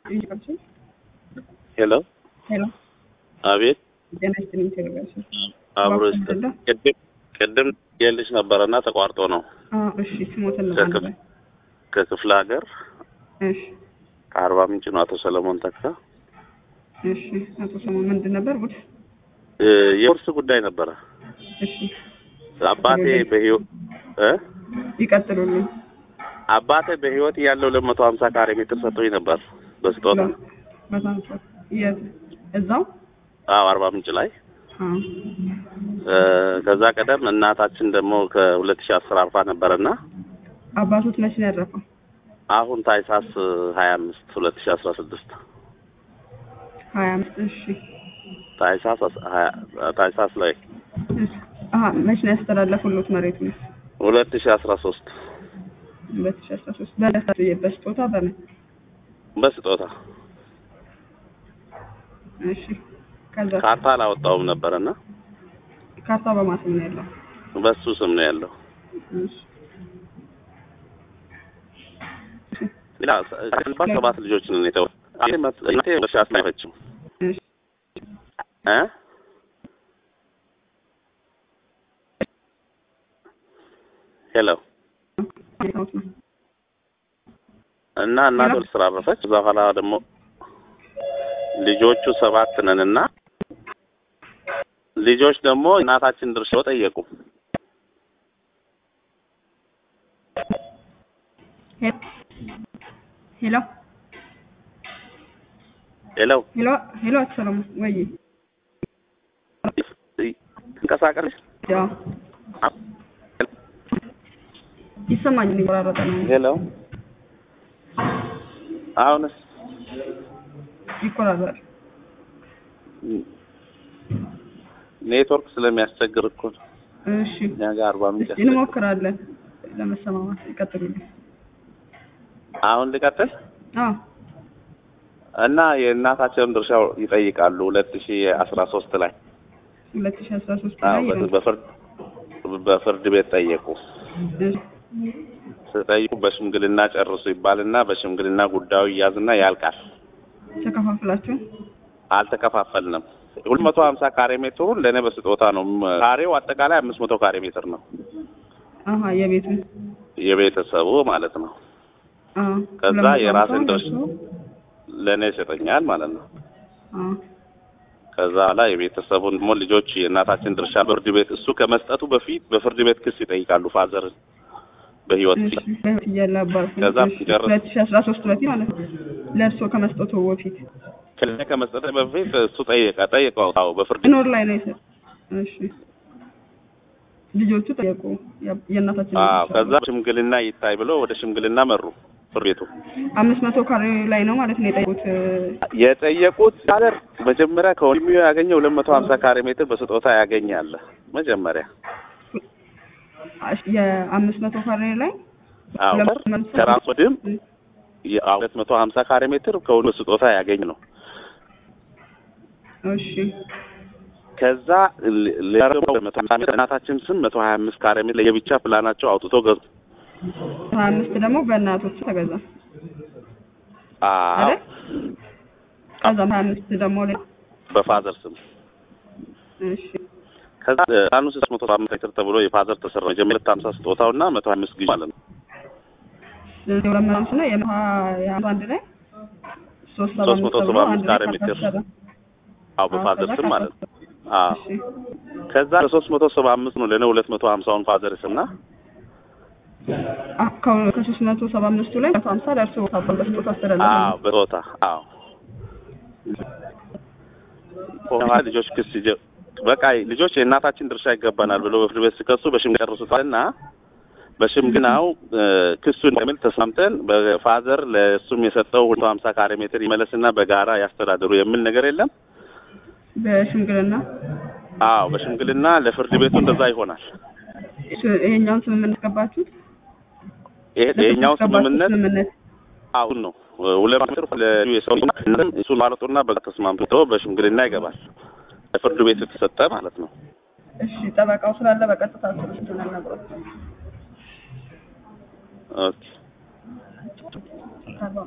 ሄሎ ሄሎ አቤት ጤና ይስጥልኝ ቴሌግራም አብሮ እባክህ ይስጥ- ምንድን ነው? ቅድም ቅድም የልሽ ነበረና ተቋርጦ ነው እሺ ስሞትን ነው ከክፍ- አንድ ላይ ከክፍለ ሀገር እሺ ከአርባ ምንጭ ነው አቶ ሰለሞን ተካ እሺ አቶ ሰሞን ምንድን ነበር ጉድ እ፣ የውርስ ጉዳይ ነበረ እሺ አባቴ በህይወት እ ይቀጥሉልኝ አባቴ በህይወት ያለው ሁለት መቶ ሀምሳ ካሬ ሜትር ሰጥቶኝ ነበር በስጦታ በጣም ጥሩ የት እዛው አዎ አርባ ምንጭ ላይ አዎ እ፣ ከዛ ቀደም እናታችን ደግሞ ከሁለት ሺህ አስር አርፋ ነበረና አባቶት መቼ ነው ያረፈው አሁን ታይሳስ ሀያ አምስት ሁለት ሺህ አስራ ስድስት ሀያ አምስት እሺ ታይሳስ አስ- ሀያ- ታይሳስ ላይ እሺ አሀ መቼ ነው ያስተላለፉሉት መሬቱን ሁለት ሺህ አስራ ሶስት ሁለት ሺ አስራ ሶስት በለሳ በስጦታ በምን በስጦታ እሺ ከዛ ካርታ አላወጣውም ነበረና ካርታ በማስም ነው ያለው በሱ ስም ነው ያለው። እሺ ሌላ ሰባት ሰባት ልጆች ነን የተው እኔ መት- እናቴ በሺ አስናይፈችም እሺ እ ሄሎ አይታውት ነው እና እናቴ ሄሎ? ወደ ስራ አረፈች። እዛ በኋላ ደግሞ ልጆቹ ሰባት ነን እና ልጆች ደግሞ እናታችን ድርሻ ጠየቁ። ሄሎ ሄሎ ሄሎ ሄሎ ሄሎ አቶ ሰለሞን ወይ እንቀሳቀስ ያው ይሰማኛል ይቆራረጠ ነው ሄሎ አሁንስ ይቆራረጣል ኔትወርክ ስለሚያስቸግር እኮ ነው። እሺ እኛ ጋር አርባ ምንጭ እስኪ እንሞክራለን ለመሰማማት ይቀጥሉልኝ አሁን ልቀጥል አዎ እና የእናታቸውን ድርሻ ይጠይቃሉ ሁለት ሺ አስራ ሶስት ላይ ሁለት ሺ አስራ ሶስት አዎ፣ ላይ በ- በፍርድ በፍርድ ቤት ጠየቁ። እሺ ስጠይቁ በሽምግልና ጨርሱ ይባልና በሽምግልና ጉዳዩ ይያዝና ያልቃል። ተከፋፍላችሁ አልተከፋፈልንም። ሁለት መቶ ሀምሳ ካሬ ሜትሩን ለእኔ በስጦታ ነው። ም- ካሬው አጠቃላይ አምስት መቶ ካሬ ሜትር ነው አሀ የቤቱን የቤተሰቡ ማለት ነው። አዎ ከዛ ሁለት መቶ የራስን ሀምሳውን ድርሻ ደርሶ ለእኔ ይሰጠኛል ማለት ነው። አዎ ከዛ ላይ የቤተሰቡን ደግሞ ልጆች የእናታችን ድርሻ በፍርድ ቤት እሱ ከመስጠቱ በፊት በፍርድ ቤት ክስ ይጠይቃሉ ፋዘርን በህይወት እሺ በህይወት እያለ አባቱ ከዛ ጨረስ- ሁለት ሺ አስራ ሶስት በፊት ማለት ነው ለእርሶ ከመስጠቱ በፊት ከእኔ ከመስጠቱ በፊት እሱ ጠየቀ ጠየቀው አዎ በፍርድ ኖር ላይ ነው የሰ እሺ ልጆቹ ጠየቁ ያ- የእናታችን አዎ ልጆች ከዛ ሽምግልና ይታይ ብሎ ወደ ሽምግልና መሩ ፍርድ ቤቱ አምስት መቶ ካሬ ላይ ነው ማለት ነው የጠየቁት የጠየቁት ሀገር መጀመሪያ ከወንድሙ ያገኘው ሁለት መቶ ሀምሳ ካሬ ሜትር በስጦታ ያገኛል መጀመሪያ የአምስት መቶ ካሬ ላይ አዎ ሁለት መቶ ከራስ ወድም ሁለት መቶ ሀምሳ ካሬ ሜትር ከሁሉ በስጦታ ያገኝ ነው እሺ ከዛ ል- ሌላ ደግሞ መቶ ሀምሳ ሜትር እናታችን ስም መቶ ሀያ አምስት ካሬ ሜትር ለየብቻ ፕላናቸው አውጥቶ ገዙ ሀያ አምስት ደግሞ በእናቶች ተገዛ አዎ አይደል ከዛም ሀያ አምስት ደግሞ ሌላ በፋዘር ስም እሺ ከዛ ፕላኑ ሶስት መቶ ሰባ አምስት ሜትር ተብሎ የፋዘር ተሰራ መጀመሪያ ሁለት ሀምሳ ስጦታውና መቶ ሀያ አምስት ግዢ ማለት ነው ስለዚህ ሁለት መቶ አምስት ነው የመቶ የአንዱ አንድ ላይ ሶስት ሰባ ሶስት መቶ አምስት ሰባ ተብሎ አምስት አንድ ላይ ካሬ ሜትር ካታሰረ አዎ በፋዘር ስም ማለት ነው አዎ እሺ ከዛ ለሶስት መቶ ሰባ አምስት ነው ለእኔ ሁለት መቶ ሀምሳውን ፋዘር ስምና አ- ከ- ከሶስት መቶ ሰባ አምስቱ ላይ መቶ ሀምሳ ለእርሶ በስጦታ አስተላለፈ አዎ በጾታ አዎ በኋላ ልጆች ክስ ይጀ- በቃ ልጆች የእናታችን ድርሻ ይገባናል ብሎ በፍርድ ቤት ሲከሱ በሽምግልና ጨርሱታልና በሽምግናው እ፣ ክሱን እንደሚል ተስማምተን በፋዘር ለእሱም የሰጠው ሁለት መቶ ሀምሳ ካሬ ሜትር ይመለስና በጋራ ያስተዳድሩ የሚል ነገር የለም። በሽምግልና አዎ በሽምግልና ለፍርድ ቤቱ እንደዛ ይሆናል። እሱ- ይሄኛውን ስምምነት ገባችሁት ይሄ- ይሄኛው ገባችሁት ስምምነት ስምምነት አሁን ነው ሁለት ሜትር ለዩ የሰው እሱን ማለጡና በጋ ተስማምቶ በሽምግልና ይገባል። ለፍርድ ቤቱ የተሰጠ ማለት ነው። እሺ ጠበቃው ስላለ በቀጥታ ስልስቱን ነግሮት ኦኬ